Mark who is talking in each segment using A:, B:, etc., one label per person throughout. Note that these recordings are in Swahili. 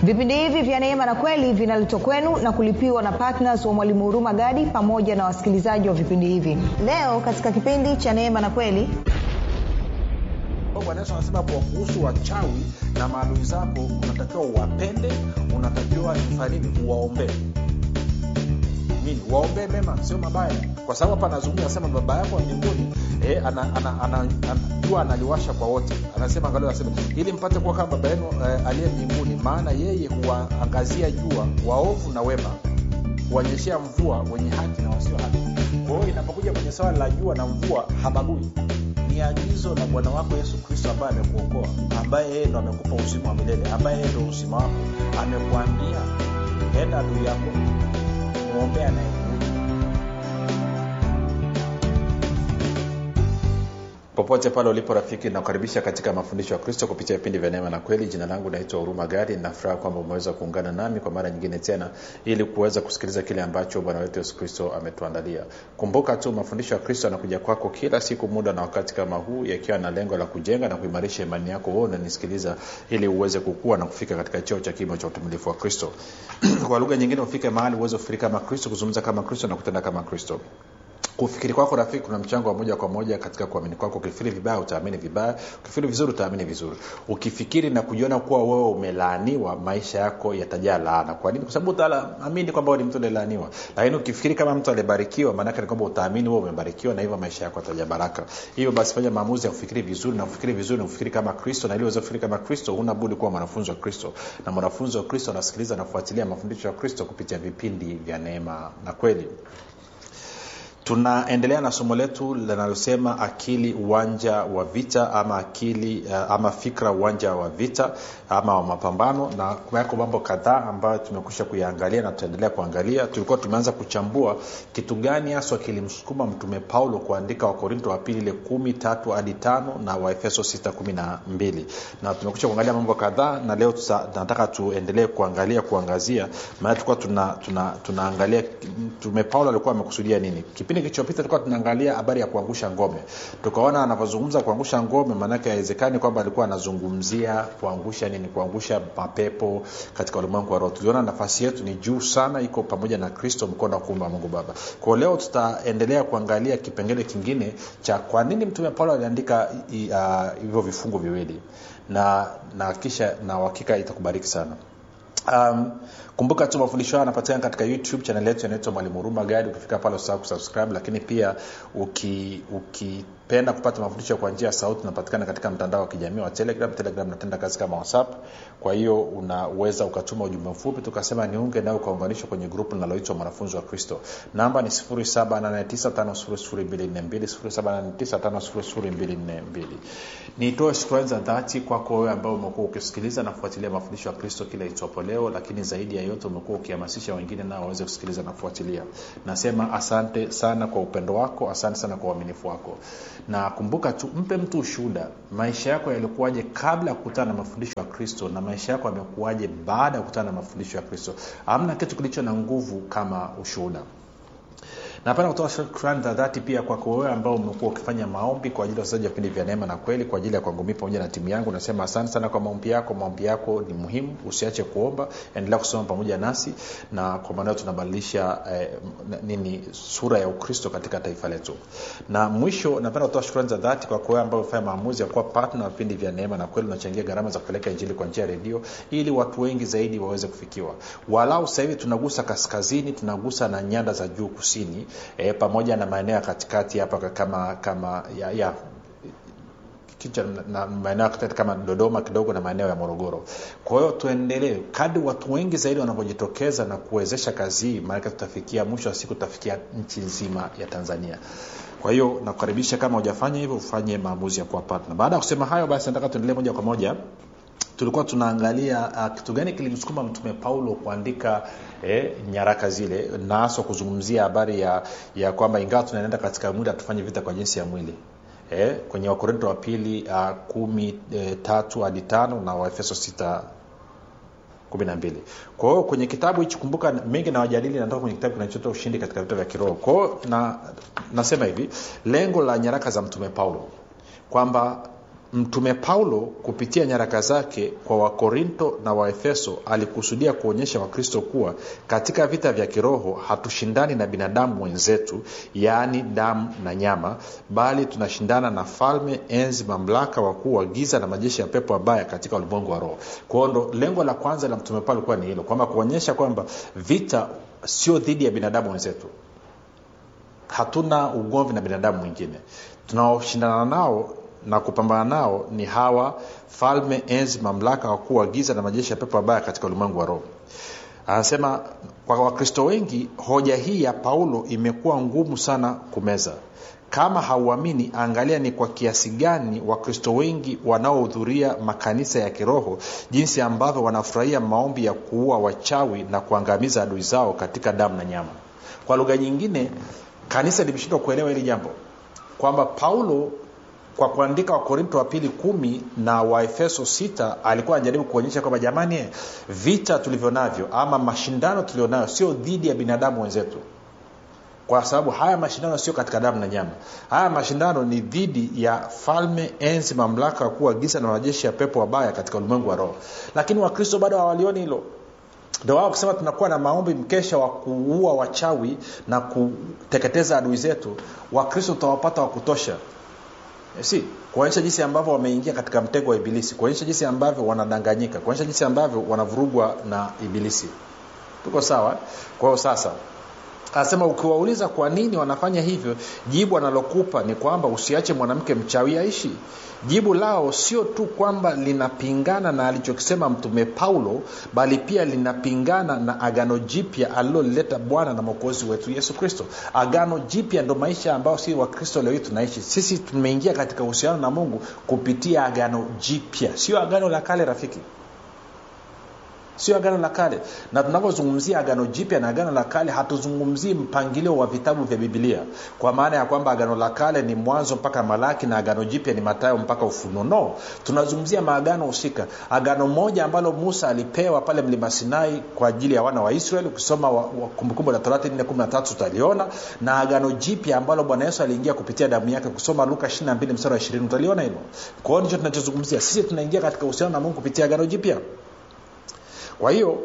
A: vipindi hivi vya neema na kweli vinaletwa kwenu na kulipiwa na ptns wa mwalimu huruma gadi pamoja na wasikilizaji wa vipindi hivi leo katika kipindi cha neema na kweli
B: bwana yesu anasema kwa kuhusu wachawi na maadui zako unatakiwa uwapende unatakiwa kufanya nini uwaombee nini waombee mema sio mabaya kwa sababu hapa anazungumza anasema baba yako wa mbinguni eh, ana, ana, ana, ana, jua analiwasha kwa wote anasema angalia anasema ili mpate kuwa kama baba yenu eh, aliye mbinguni maana yeye huwaangazia jua waovu na wema huwanyeshea mvua wenye haki na wasio haki kwa hiyo inapokuja kwenye swala la jua na mvua habagui ni agizo la bwana wako yesu kristo ambaye amekuokoa ambaye yeye ndo amekupa uzima wa milele ambaye yeye ndo uzima wako amekuambia enda adui yako mwombea naye popote pale ulipo rafiki nakukaribisha katika mafundisho ya kristo kupitia vipindi vya neema na kweli jina langu naitwa huruma gari nafuraha kwamba umeweza kuungana nami kwa mara nyingine tena ili kuweza kusikiliza kile ambacho bwana wetu yesu kristo ametuandalia kumbuka tu mafundisho ya kristo yanakuja kwako kila siku muda na wakati kama huu yakiwa na lengo la kujenga na kuimarisha imani yako wewe unanisikiliza ili uweze kukua na kufika katika cheo cha kimo cha utumilifu wa kristo kwa lugha nyingine ufike mahali uweze kufikiri kama kristo kuzungumza kama kristo na kutenda kama kristo kufikiri kwako rafiki kuna mchango wa moja kwa moja katika kuamini kwako ukifikiri vibaya utaamini vibaya ukifikiri vizuri utaamini vizuri ukifikiri na kujiona kuwa wewe umelaaniwa maisha yako yatajaa laana kwa nini kwa sababu utaamini kwamba wewe ni mtu aliyelaaniwa lakini ukifikiri kama mtu aliyebarikiwa maanake ni kwamba utaamini wewe umebarikiwa na hivyo maisha yako yatajaa baraka hivyo basi fanya maamuzi ya kufikiri vizuri na kufikiri vizuri na kufikiri kama kristo na ili uweze kufikiri kama kristo huna budi kuwa mwanafunzi wa kristo na mwanafunzi wa kristo anasikiliza na kufuatilia mafundisho ya kristo kupitia vipindi vya neema na kweli tunaendelea na somo letu linalosema akili uwanja wa vita ama akili uh, ama fikra uwanja wa vita ama wa mapambano na yako mambo kadhaa ambayo tumekusha kuyaangalia na tutaendelea kuangalia tulikuwa tumeanza kuchambua kitu gani haswa kilimsukuma mtume paulo kuandika wakorinto wa pili ile kumi tatu hadi tano na waefeso sita kumi na mbili na tumekusha kuangalia mambo kadhaa na leo tusa, nataka tuendelee kuangalia kuangazia maana tulikuwa tuna, tuna, tunaangalia mtume paulo alikuwa amekusudia nini kipindi kilichopita tulikuwa tunaangalia habari ya kuangusha ngome tukaona anavyozungumza kuangusha ngome maanake haiwezekani kwamba alikuwa anazungumzia kuangusha nini kuangusha mapepo katika ulimwengu wa roho tuliona nafasi yetu ni juu sana iko pamoja na kristo mkono wa kuumba mungu baba kwao leo tutaendelea kuangalia kipengele kingine cha kwa nini mtume paulo aliandika hivyo uh, vifungu viwili na na kisha na uhakika itakubariki sana um, kumbuka tu mafundisho haya yanapatikana katika youtube chanel yetu inaitwa mwalimu huruma gadi ukifika pale usahau kusubscribe lakini pia uki, uki penda kupata mafundisho kwa njia ya sauti unapatikana katika mtandao wa kijamii wa telegram telegram natenda kazi kama whatsapp kwa hiyo unaweza ukatuma ujumbe mfupi tukasema niunge nayo ukaunganishwa kwenye grupu linaloitwa mwanafunzi wa kristo namba ni 7895242 nitoe shukrani za dhati kwako wewe ambao umekuwa ukisikiliza na kufuatilia mafundisho ya kristo kila itwapo leo lakini zaidi ya yote umekuwa ukihamasisha wengine nao waweze kusikiliza na kufuatilia nasema asante sana kwa upendo wako asante sana kwa uaminifu wako na kumbuka tu mpe mtu ushuhuda maisha yako yalikuwaje kabla ya kukutana na mafundisho ya kristo na maisha yako yamekuwaje baada ya kukutana na mafundisho ya kristo amna kitu kilicho na nguvu kama ushuhuda napenda kutoa shukrani za dhati pia kwako wewe ambao umekuwa ukifanya maombi kwa ajili ya wachezaji wa vipindi vya neema na kweli kwa ajili ya kwangu mii pamoja na timu yangu nasema asante sana kwa maombi yako maombi yako ni muhimu usiache kuomba endelea kusoma pamoja nasi na kwa maanao tunabadilisha eh, nini sura ya ukristo katika taifa letu na mwisho napenda kutoa shukrani za dhati kwako wewe ambao umefanya maamuzi ya kuwa patna wa vipindi vya neema na kweli unachangia gharama za kupeleka injili kwa njia ya redio ili watu wengi zaidi waweze kufikiwa walau sasa hivi tunagusa kaskazini tunagusa na nyanda za juu kusini e, pamoja na maeneo ya katikati hapa kama kama ya, ya kicha na maeneo kama dodoma kidogo na maeneo ya morogoro kwa hiyo tuendelee kadi watu wengi zaidi wanavyojitokeza na kuwezesha kazi hii maanake tutafikia mwisho wa siku tutafikia nchi nzima ya tanzania kwa hiyo nakukaribisha kama hujafanya hivyo ufanye maamuzi ya kuwa partner baada ya kusema hayo basi nataka tuendelee moja kwa moja tulikuwa tunaangalia uh, kitu gani kilimsukuma mtume paulo kuandika eh, nyaraka zile na haswa kuzungumzia habari ya, ya kwamba ingawa tunaenda katika mwili hatufanye vita kwa jinsi ya mwili eh, kwenye wakorinto wa pili uh, kumi eh, tatu hadi tano na waefeso sita kumi na mbili kwa hiyo kwenye kitabu hichi kumbuka mengi na wajadili natoka kwenye kitabu kinachotoa ushindi katika vita vya kiroho kwa hiyo na, nasema hivi lengo la nyaraka za mtume paulo kwamba mtume paulo kupitia nyaraka zake kwa wakorinto na waefeso alikusudia kuonyesha wakristo kuwa katika vita vya kiroho hatushindani na binadamu wenzetu yaani damu na nyama bali tunashindana na falme enzi mamlaka wakuu wa giza na majeshi ya pepo wabaya katika ulimwengu wa roho kwao ndo lengo la kwanza la mtume paulo kuwa ni hilo kwamba kuonyesha kwamba vita sio dhidi ya binadamu wenzetu hatuna ugomvi na binadamu mwingine tunaoshindana nao na kupambana nao ni hawa falme enzi mamlaka wakuu wa giza na majeshi ya pepo wabaya katika ulimwengu wa roho anasema kwa wakristo wengi hoja hii ya paulo imekuwa ngumu sana kumeza kama hauamini angalia ni kwa kiasi gani wakristo wengi wanaohudhuria makanisa ya kiroho jinsi ambavyo wanafurahia maombi ya kuua wachawi na kuangamiza adui zao katika damu na nyama kwa lugha nyingine kanisa limeshindwa kuelewa hili jambo kwamba paulo kwa kuandika wakorinto wa pili kumi na waefeso sita alikuwa anajaribu kuonyesha kwamba jamani vita tulivyo navyo ama mashindano tulionayo sio dhidi ya binadamu wenzetu kwa sababu haya mashindano sio katika damu na nyama haya mashindano ni dhidi ya falme enzi mamlaka ya kuwa giza na majeshi ya pepo wabaya katika ulimwengu wa roho lakini wakristo bado hawalioni hilo ndo wao kusema tunakuwa na maombi mkesha wa kuua wachawi na kuteketeza adui zetu wakristo tutawapata wa kutosha si kuonyesha jinsi ambavyo wameingia katika mtego wa ibilisi kuonyesha jinsi ambavyo wanadanganyika kuonyesha jinsi ambavyo wanavurugwa na ibilisi tuko sawa kwa hiyo sasa anasema ukiwauliza kwa nini wanafanya hivyo jibu analokupa ni kwamba usiache mwanamke mchawi aishi jibu lao sio tu kwamba linapingana na alichokisema mtume paulo bali pia linapingana na agano jipya alilolileta bwana na mwokozi wetu yesu kristo agano jipya ndo maisha ambayo si wakristo leo hii tunaishi sisi tumeingia katika uhusiano na mungu kupitia agano jipya sio agano la kale rafiki sio agano la kale na tunavyozungumzia agano jipya na agano la kale hatuzungumzii mpangilio wa vitabu vya bibilia kwa maana ya kwamba agano la kale ni mwanzo mpaka malaki na agano jipya ni matayo mpaka ufunuo no tunazungumzia maagano husika agano moja ambalo musa alipewa pale mlima sinai kwa ajili ya wana wa israeli ukisoma kumbukumbu la torati 413 utaliona na agano jipya ambalo bwana yesu aliingia kupitia damu yake kusoma luka 22 mstari wa 20 utaliona hilo kwa hiyo ndicho tunachozungumzia sisi tunaingia katika uhusiano na mungu kupitia agano jipya kwa hiyo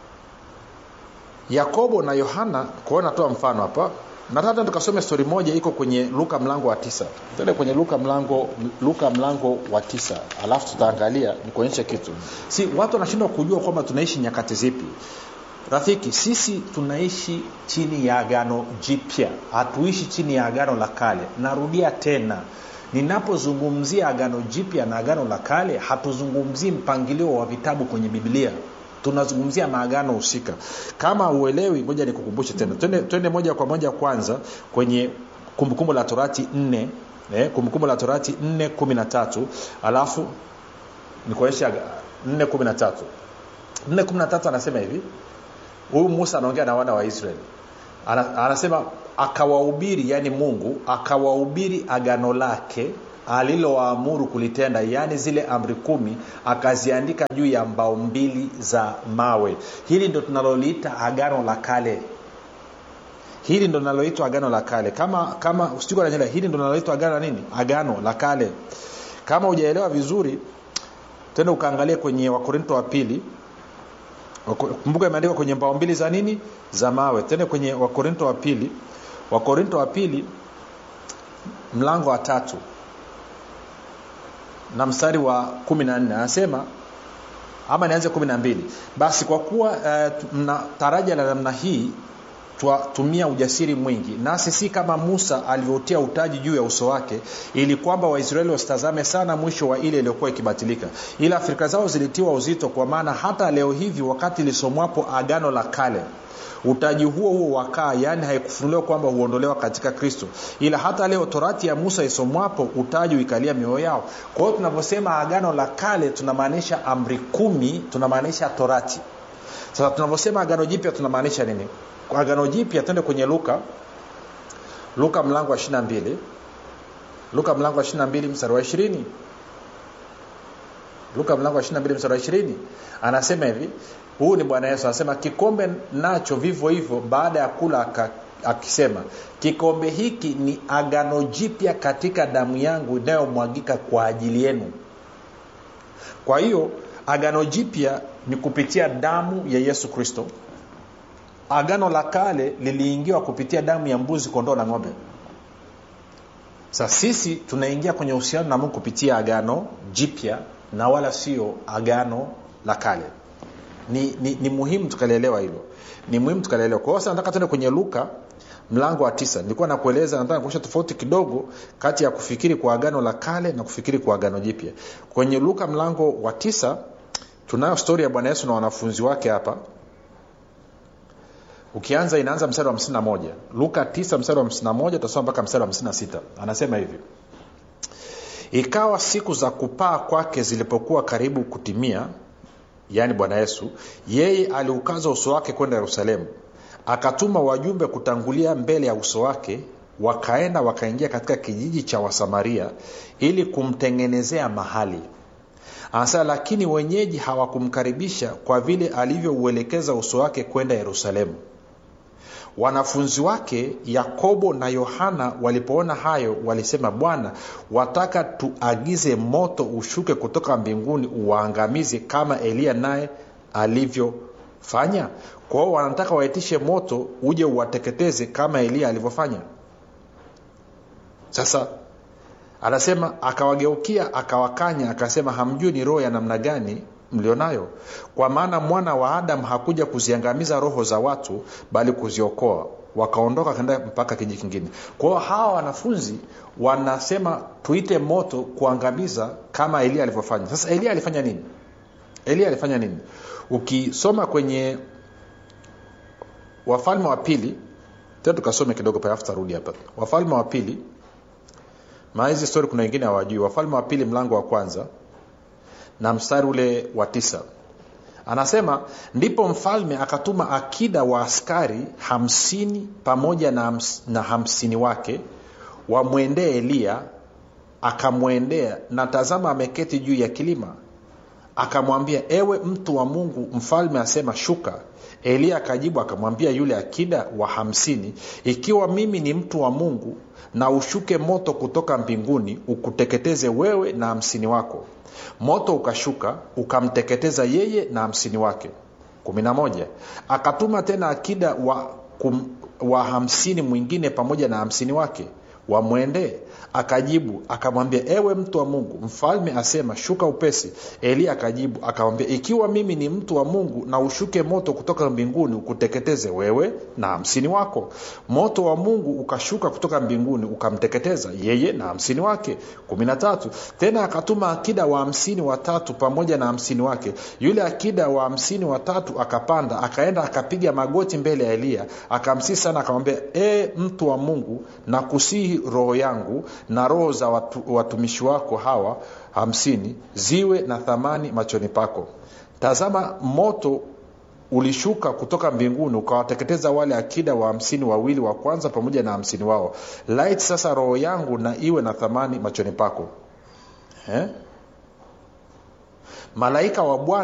B: yakobo na yohana kwao natoa mfano hapa nataka tukasome stori moja iko kwenye luka mlango wa tisa tende kwenye luka mlango luka mlango wa tisa alafu tutaangalia nikuonyeshe kitu si watu wanashindwa kujua kwamba tunaishi nyakati zipi rafiki sisi tunaishi chini ya agano jipya hatuishi chini ya agano la kale narudia tena ninapozungumzia agano jipya na agano la kale hatuzungumzii mpangilio wa vitabu kwenye biblia tunazungumzia maagano husika kama uelewi ngoja nikukumbushe tena twende, twende moja kwa moja kwanza kwenye kumbukumbu la torati nne eh, kumbukumbu la torati nne kumi na tatu alafu nikuonyesha nne kumi na tatu nne kumi na tatu anasema hivi huyu musa anaongea na wana wa israeli Ana, anasema akawahubiri yani mungu akawahubiri agano lake alilowaamuru kulitenda yaani zile amri kumi akaziandika juu ya mbao mbili za mawe hili ndo tunaloliita agano la kale hili ndo linaloitwa agano la kale kama kama sijukananyela hili ndo linaloitwa agano la nini agano la kale kama hujaelewa vizuri tenda ukaangalia kwenye wakorinto wa pili kumbuka imeandikwa kwenye mbao mbili za nini za mawe tende kwenye wakorinto wa pili wakorinto wa pili mlango wa tatu na mstari wa kumi na nne anasema ama nianze kumi na mbili basi kwa kuwa uh, mna taraja la namna hii twatumia ujasiri mwingi nasi si kama musa alivyotia utaji juu ya uso wake ili kwamba waisraeli wasitazame sana mwisho wa ile iliyokuwa ikibatilika ila fikira zao zilitiwa uzito kwa maana hata leo hivi wakati lisomwapo agano la kale utaji huo huo wakaa yaani haikufunuliwa kwamba huondolewa katika kristo ila hata leo torati ya musa isomwapo utaji uikalia mioyo yao kwa hiyo tunavyosema agano la kale tunamaanisha amri kumi tunamaanisha torati sasa tunavyosema agano jipya tunamaanisha nini agano jipya twende kwenye luka luka mlango wa 22 luka mlango wa 22 mstari wa 20 luka mlango wa 22 mstari wa 20 anasema hivi huu ni bwana yesu anasema kikombe nacho vivyo hivyo baada ya kula akisema kikombe hiki ni agano jipya katika damu yangu inayomwagika kwa ajili yenu kwa hiyo agano jipya ni kupitia damu ya yesu kristo agano la kale liliingiwa kupitia damu ya mbuzi kondoo na ng'ombe sa sisi tunaingia kwenye uhusiano na mungu kupitia agano jipya na wala sio agano la kale ni, ni, ni muhimu tukalielewa hilo ni muhimu tukalielewa kwa hiyo sasa nataka tuende kwenye luka mlango wa tisa nilikuwa nakueleza nataka kuonyesha tofauti kidogo kati ya kufikiri kwa agano la kale na kufikiri kwa agano jipya kwenye luka mlango wa tisa tunayo stori ya bwana yesu na wanafunzi wake hapa ukianza inaanza mstari wa 51 luka 9 mstari wa 51 utasoma mpaka mstari wa 56 anasema hivi ikawa siku za kupaa kwake zilipokuwa karibu kutimia yaani bwana yesu yeye aliukaza uso wake kwenda yerusalemu akatuma wajumbe kutangulia mbele ya uso wake wakaenda wakaingia katika kijiji cha wasamaria ili kumtengenezea mahali anasema lakini wenyeji hawakumkaribisha kwa vile alivyouelekeza uso wake kwenda yerusalemu wanafunzi wake yakobo na yohana walipoona hayo walisema bwana wataka tuagize moto ushuke kutoka mbinguni uwaangamize kama eliya naye alivyofanya kwa hiyo wanataka waitishe moto uje uwateketeze kama eliya alivyofanya sasa anasema akawageukia akawakanya akasema hamjui ni roho ya namna gani mlionayo kwa maana mwana wa adamu hakuja kuziangamiza roho za watu bali kuziokoa wakaondoka kaenda mpaka kiji kingine kwa hiyo hawa wanafunzi wanasema tuite moto kuangamiza kama elia alivyofanya sasa elia alifanya nini elia alifanya nini ukisoma kwenye wafalme wa pili tena tukasome kidogo pale tarudi hapa wafalme wa pili maana hizi stori kuna wengine hawajui wafalme wa pili mlango wa kwanza na mstari ule wa tisa anasema ndipo mfalme akatuma akida wa askari hamsini pamoja na, hams, na hamsini wake wamwendee eliya akamwendea na tazama ameketi juu ya kilima akamwambia ewe mtu wa mungu mfalme asema shuka eliya akajibu akamwambia yule akida wa hamsini ikiwa mimi ni mtu wa mungu na ushuke moto kutoka mbinguni ukuteketeze wewe na hamsini wako moto ukashuka ukamteketeza yeye na hamsini wake kumi na moja akatuma tena akida wa, kum, wa hamsini mwingine pamoja na hamsini wake wamwendee akajibu akamwambia ewe mtu wa mungu mfalme asema shuka upesi eliya akajibu akamwambia ikiwa mimi ni mtu wa mungu na ushuke moto kutoka mbinguni ukuteketeze wewe na hamsini wako moto wa mungu ukashuka kutoka mbinguni ukamteketeza yeye na hamsini wake kumi na tatu tena akatuma akida wa hamsini watatu pamoja na hamsini wake yule akida wa hamsini watatu akapanda akaenda akapiga magoti mbele ya eliya akamsii sana akamwambia e mtu wa mungu na kusihi roho yangu na roho za watu, watumishi wako hawa hamsini ziwe na thamani machoni pako tazama moto ulishuka kutoka mbinguni ukawateketeza wale akida wa hamsini wawili wa kwanza pamoja na hamsini wao lait sasa roho yangu na iwe na thamani machoni pako eh? malaika wa bwana